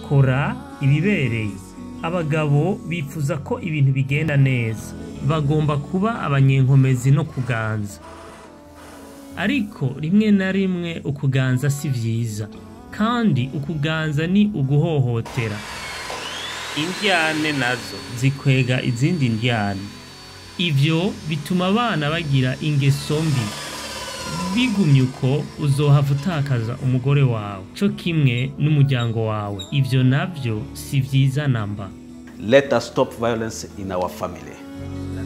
kora ibibereye abagabo bifuza ko ibintu bigenda neza bagomba kuba abanyenkomezi no kuganza ariko rimwe na rimwe ukuganza si vyiza kandi ukuganza ni uguhohotera indyane nazo zikwega izindi ndyane ivyo bituma abana bagira ingeso mbi bigumye uko uzohava utakaza umugore wawe co kimwe n'umuryango wawe ivyo navyo si vyiza namba Let us stop violence in our family.